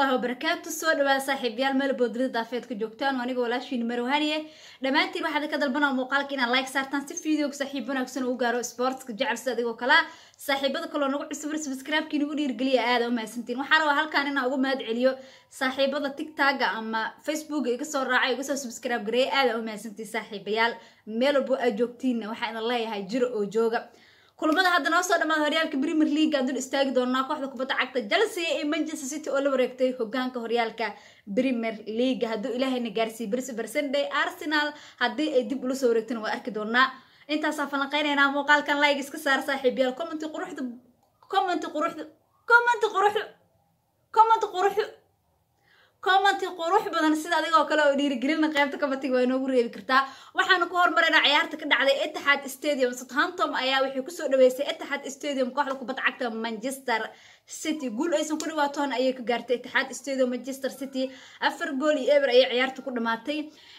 waraxmatullaahi wabarakaatu soo dhawaada saaxiibayaal meel boodrida daafeedka joogtaan oo aniga walaashiin marwahaniye dhammaantiin waxaad ka dalbanaa muuqaalka inaad like saartaan si videoga saaxiib wanaagsan uu gaaro sportska jecel sida adigoo kalea saaxiibada kaloo nagu cusub subscribe-kii nagu dhiirgeliya aada u mahadsantiin waxaa rabaa halkaan inaan uga mahad celiyo saaxiibada tiktoka ama facebooka iga soo raacay iga soo subscribe gareeya aada u mahadsantiin saaxiibayaal meel walbo aad joogtiinna waxaa idin leeyahay jiro oo jooga kulamada hadda noo soo dhamaada horyaalka premier league aan dul istaagi doonaa kooxda kubadda cagta chelsea iyo manchester city oo la wareegtay hogaanka horyaalka premier league hadduu ilaahayna gaarsiiye bersi bersenday arsenal haddii ay dib ula soo wareegtana waa arki doonaa intaasaa falanqeynaynaa muuqaalkan like iska saar saaxiibayaal commenti quruxda commenti quruxda commenti quruxda commenti quruxda commenti qurux badan sida adigoo kale oo dhiirigelina qaybta kabatiga waa inoogu reebi kartaa waxaanu ku hormaraynaa ciyaarta ka dhacday etihad stadium southampton ayaa waxay kusoo dhaweysay etihad stadium kooxda kubadda cagta manchester city guul aysan ku dhiwaatoon ayay ka gaartay etihad stadium manchester city afar gool iyo eber ayay ciyaarta ku dhamaatay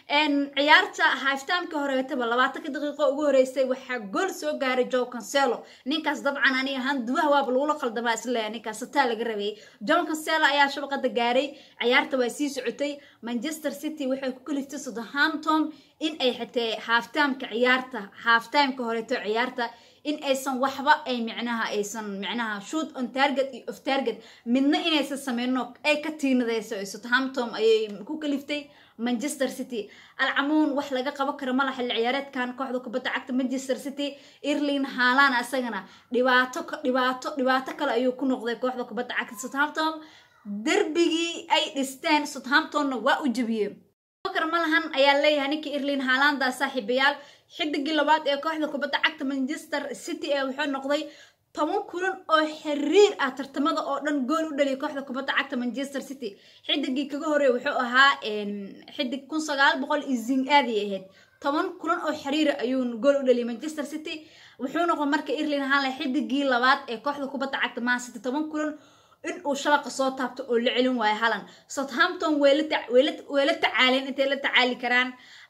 ciyaarta haftamkii horeetaba labaatanka daqiiqo ugu horeysay waxaa gool soo gaaray joe cancelo ninkaas dabcan ani ahaan duwaha waaba lagula qaldamaa isleeya ninkaas sataa laga rabeeyay joe cancelo ayaa shabaqada gaaray ciyaarta waa sii socotay manchester city waxay ku kaliftay southampton in ay xitee halftimeka ciyaarta halftimeka horeeto ciyaarta in aysan waxba ay micnaha aysan micnaha shoot on target iyo of target midna inaysan sameyno ay ka tiinadeyso southampton ayay ku kaliftay manchester city alcamuun wax laga qaban karo mala xilli ciyaareedkan kooxda kubadda cagta manchester city irlin haalan asagana dhibaato dhibaato dhibaato kale ayuu ku noqday kooxda kubadda cagta southampton derbigii ay dhisteen southamptonna waa u jebiyeen kar malahan ayaa leeyahay ninkii irlin haalanda saaxiibayaal xidigii labaad ee kooxda kubadda cagta manchester city ee wuxuu noqday toban kulan oo xiriir ah tartamada oo dhan gool u dhaliyay kooxda kubadda cagta manchester city xidigii kaga horeey wuxuu ahaa xidig kun sagaal boqol iyo zing aadi ahayd toban kulan oo xiriira ayuu gool u dhaliyay manchester city wuxuu noqday marka irlin haaland xidigii labaad ee kooxda kubadda cagta man city toban kulan in uu shabaqa soo taabto oo la celin waayo halan southampton way la tacaaleen intay la tacaali karaan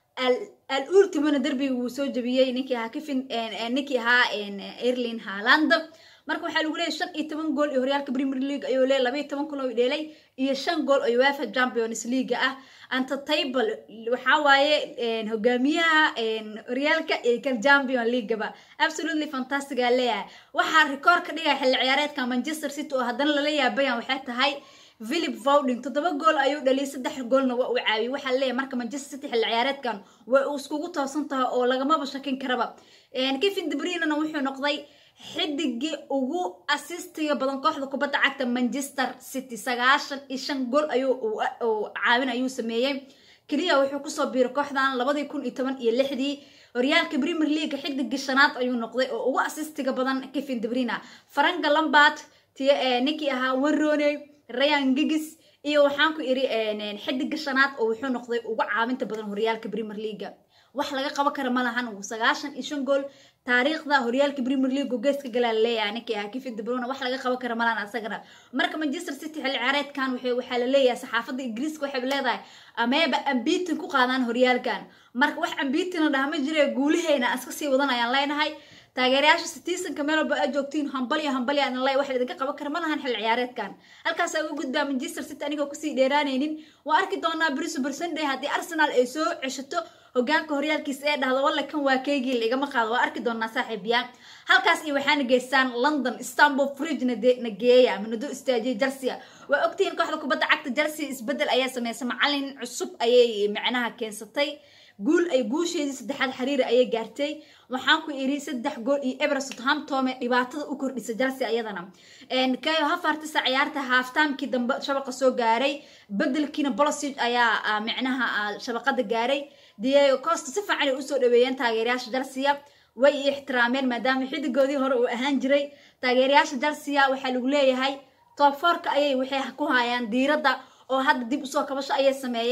al ultimona derbiga wuu soo jabiyey ninkii ahaa kifin ninkii ahaa irlin haaland marka waxaa lagu leeyay shan iyo toban gool iyo horyaalka premier league ayuu leeyay labaiyo toban kun oo dheelay iyo shan gool oo uefa champions league ah antatable waxaa waaye hogaamiyaha horyaalka iyo kan champion leagueba absolutely fantastic aa leeyahay waxaa rikoor ka dhigaya xilli ciyaareedka manchester city oo haddana lala yaabayan waxay tahay philip vowding toddoba gool ayuu dhaliyay saddex goolna waa uu caawiyey waxaa leeyahay marka manchester city xilli ciyaareedkan way uu iskugu toosan tahay oo lagamaba shakin karaba kevin debrinana wuxuu noqday xidigii ugu asistiga badan kooxda kubadda cagta manchester city sagaashan iyo shan gool ayuu caawin ayuu sameeyey keliya wuxuu kusoo biiray kooxdan labadii kun iyo toban iyo lixdii horyaalka premier league xidigii shanaad ayuu noqday oo ugu asistiga badan kevin debrina faranka lambard ninkii ahaa warone ryan gigis iyo waxaan ku iri xidiga shanaad oo wuxuu noqday ugu caawinta badan horyaalka premier league wax laga qaban kara ma lahan sagaashan iyo shan gool taariikhda horyaalka premier league geeska galaa leeyahay ninkii ahaa kevin debruna wax laga qaban kara malahan asagana marka manchester city xilli ciyaareedkan waxaa la leeyahay saxaafadda ingiriiska waxay leedahay ameeba ambitin ku qaadaan horyaalkan marka wax ambitina dhaha ma jire guulaheyna iska sii wadan ayaan leenahay taageerayaasha citizenka meel walba aad joogtiin hambalyo hambalyo aan lay wax idinka qaban kara ma lahan xilli ciyaareedkan halkaas uga gudbaa manchester city anigoo kusii dheeraanaynin waa arki doonaa briso bersenday haddii arsenal ay soo ceshato hogaanka horyaalkiisa ee dhahdo walla kan waa keygii laigama qaado waa arki doonaa saaxiibayaa halkaas iyo waxaana geystaan london istanbul fridge na geeya ama nado istaajiya chelsea waa ogtihiin kooxda kubadda cagta chelsea isbedel ayaa sameysay macalin cusub ayay macnaha keensatay guul ay guusheedii saddexaad xiriira ayay gaartay waxaan ku iri saddex gool iyo eber southamptome dhibaatada u kordhisa chelsea ayadana kayo hafartisa ciyaarta halftimekii dambe shabaqa soo gaaray bedelkiina bolosig ayaa micnaha shabaqada gaaray diego costa si fiican ay usoo dhaweeyeen taageerayaasha chelsea way ixtiraameen maadaama xidigoodii hore uu ahaan jiray taageerayaasha chelsea waxaa lagu leeyahay tooforka ayay waxay ku hayaan diiradda oo hadda dib usoo kabasho ayay sameeyeen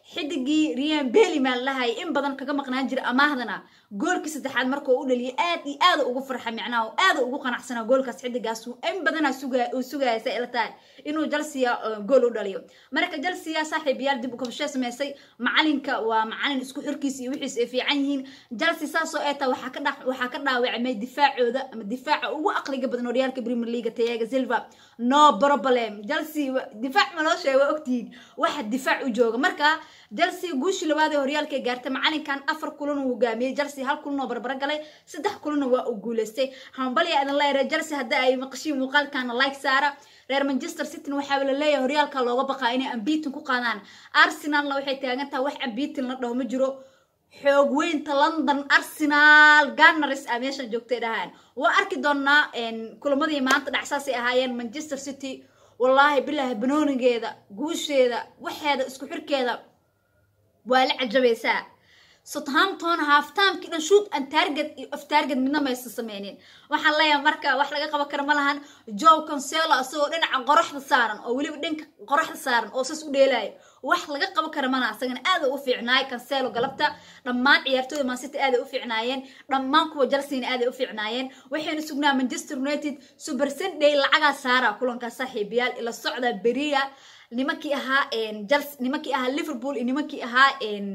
xidigii rian beli maa lahay in badan kaga maqnaan jira amaahdana goolkii saddexaad markuu u dhaliyay aad iyo aada ugu farxa micnaha oo aada ugu qanacsanaa goolkaas xidigaas in badana suga uu sugaya say ila tahay inuu jalsiya gool u dhaliyo marka jalsiya saaxiibayaal dib u kabasho samaysay macalinka waa macalin isku xirkiisa iyo wixiis ay fiican yihiin jalsi saasoo ee taa waxaa ka dha waxaa ka dhaawacmay difaacooda ama difaaca ugu aqliga badan horyaalka premier league tayaga silva no problem jalsi difaac ma loo sheega waa ogtihiin waxa difaac u jooga marka jalsi guushii labaad ee horyaalka gaartay macalinkan afar kulan uu hogaamiyey jalsi hal kulan oo barbaro galay saddex kulanna waa uu guuleystay hambalya idin leeyahay jalsi haddii ay maqashiin muuqaalkana like saara reer manchester cityn waxaa la leeyahay horyaalka looga baqaa inay ambitin ku qaadaan arsenalna waxay taagan tahay wax ambitin la dhaho ma jiro xoog weynta london arsenal ganars a meeshan joogtay dhahaan waa arki doonaa kulamadii maanta dhacsaasay ahaayeen manchester city wallaahi bilaahi banoonigeeda guusheeda waxeeda isku xirkeeda waa la cajabaysaa southampton halftimekii dhan shoot and target iyo of target midna maysa sameynin waxaan leeyahay marka wax laga qaban kara ma lahan joe conselo isagoo dhinaca qoraxda saaran oo weliba dhanka qoraxda saaran oo sas u dheelaayo wax laga qaban kara malaha isagana aada u fiicnaay cancelo galabta dhammaan ciyaartooyda mancity aaday u fiicnaayeen dhammaan kuwa jalsina aaday u fiicnaayeen waxayna sugnaa manchester united super sunday lacagaa saara kulankaa saaxiibayaal ila socda beriya nimankii ahaa jals nimankii ahaa liverpool iyo nimankii ahaa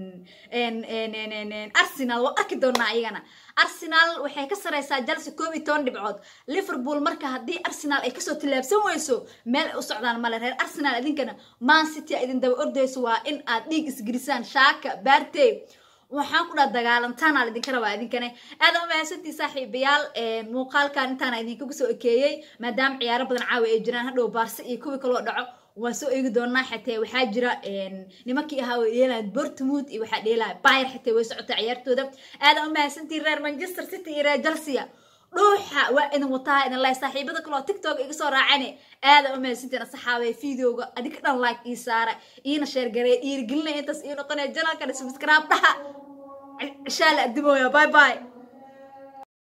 arsenal waa arki doonaa ayagana arsenal waxay ka sareysaa jalsi koob iyo toban dhibcood liverpool marka haddii arsenal ay kasoo tillaabsan weyso meel ay u socdaan male reer arsenal idinkana man city idin daba ordayso waa in aad dhiig isgelisaan shaaka baartey waxaan ku dhaha dagaalantaana idinka rabaa idinkane aada umahadsantii saaxiibayaal muuqaalkan intaana idinkagu soo ekeeyey maadaama ciyaaro badan caawa ay jiraan hadhow baarse iyo kuwii kaloo dhaco waan soo eegi doonaa xatee waxaa jira nimankii ahaa way dheelayan bortmouth iyo waxaa dheelaya bayr xatee way socota ciyaartooda aada umahadsantii reer manchester city iyo reer jalsiya dhuuxa waa idin wataa idin leh saaxiibada kaloo tiktok iga soo raacane aada umahadsantiin saxaabay videoga adika dhan like ii saara iina sheergarey dhiirigelinaya intaas ii noqonaya janalkana subscribe dhaha insha allah adimooya bye bye